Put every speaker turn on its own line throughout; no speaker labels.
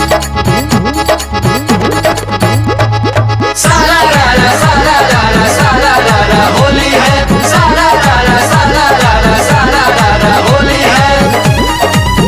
सारा रारा सारा रारा सारा रारा होली है सारा रारा सारा रारा सारा रारा होली है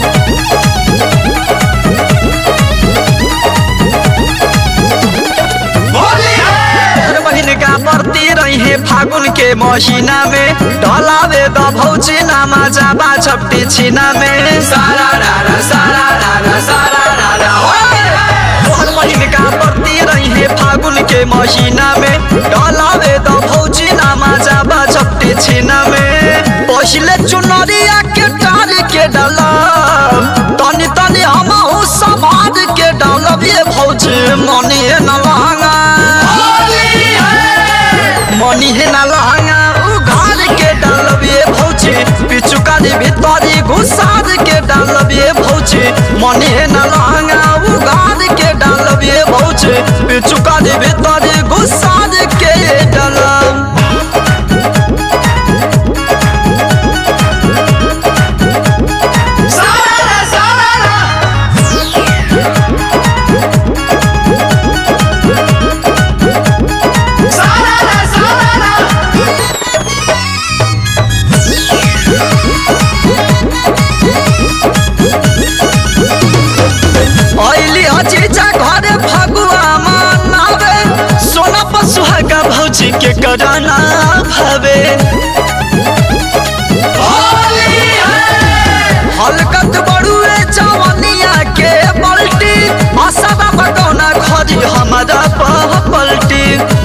होली है
हर बहिन का प्रति रहे फागुन के महीना में डलावे द भौजी नामा जाबा छपटी छिना में
सारा रारा सारा रारा सारा रारा होली है
हर बहिन का प्रति रहे फागुन के महीना में डलावे द भौजी नामा जाबा छपटी छिना में पहिले चुनरिया के टार के डलब तनी तनी हमहू समाज के डलब ये भौजी मनी न लहंगा
होली है
मनी है ना लहंगा उघार के डालबिए भौजी पिचुकारी भीतरी घुसार के डालबिए भौजी मनी है ना लहंगा उघार के डालबिए भौजी पिचुकारी भीतरी घुसार के डालब
सारा रा सारा रा सारा रा सारा रा
ऐली अजीजा घरे फगुआ मनावे सोना पसुहागा भौजी के कराना भावे
होली है
हलकत बड़ुए जवनिया के पलटी असबा बकौना खरी हमारा पह पलटी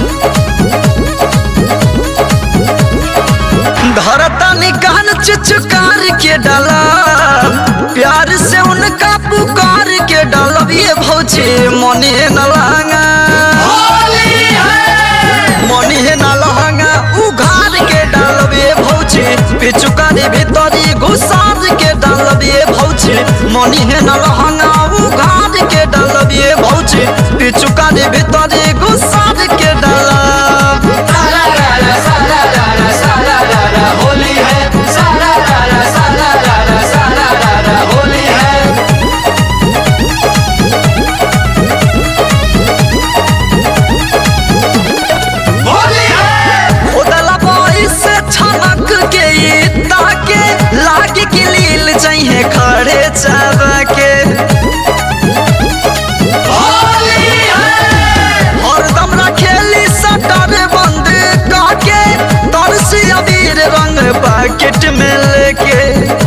धरतनी कान चिचकार के डाला प्यार से उनका पुकार के डालब ये भौजी मने न लहंगा
होली है
मनी है ना लहंगा उघार के डालबे भौजी पिचुकारी भीतरी घुसार के डालबे भौजी मनी है ना लहंगा उघार के डालबे भौजी पिचुकारी भीतरी घुसार के डालब
सारा रारा सारा रारा सारा रारा होली है सारा रारा सारा रारा सारा रारा होली है होली है
उदला बोई से छमक के ई ताके लाग के लील चाहिए खड़े चावा के
होली है
हरदम रखेली सटर बंद काके तरसी अबीर रंग पैकेट में लेके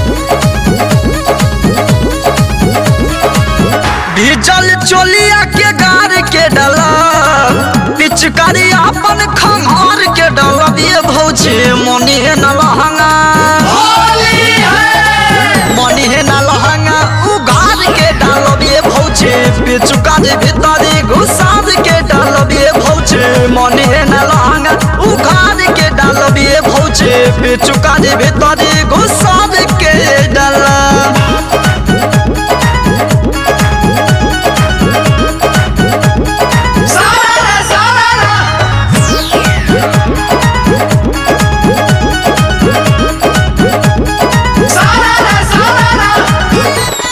डीजल चोलिया के गार के डला पिचकारी अपन खंगार के डला ये भौजी मनी है न लहंगा
होली है
मनी है न लहंगा उघार के डालब ये भौजी पिचुकारी भीतरी घुसार के डालब ये भौजी मनी है न लहंगा उघार के डालब ये भौजी पिचुकारी भीतरी घुसार के डालब
सारा रा सारा रा सारा रा सारा रा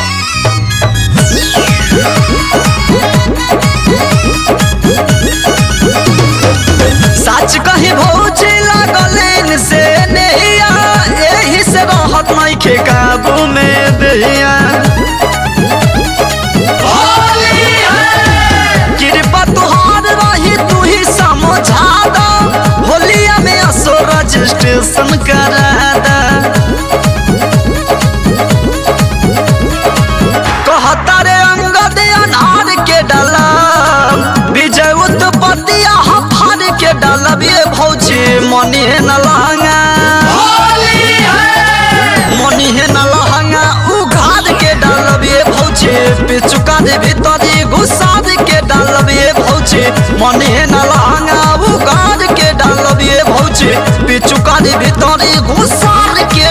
सच कही भौजी लागलेन से नैया यही से रहत नहीं के काबू में दैया
होली है
कृपा तुहार रही तू ही समझा दो होलिया में असो रजिस्ट्रेशन करा दा कहता रे अंगद अनार के डाला विजय उत्पत्तिया हफार के डाला ये भौजी मनी है न लहंगा
होली है
मनी है न लहंगा उघार के डालब ये भौजी पिचुका दे भीतरी घुसार के डालब ये भौजी मनी है न लहंगा उघार के डालब ये भौजी पिचुका दे भीतरी घुसार के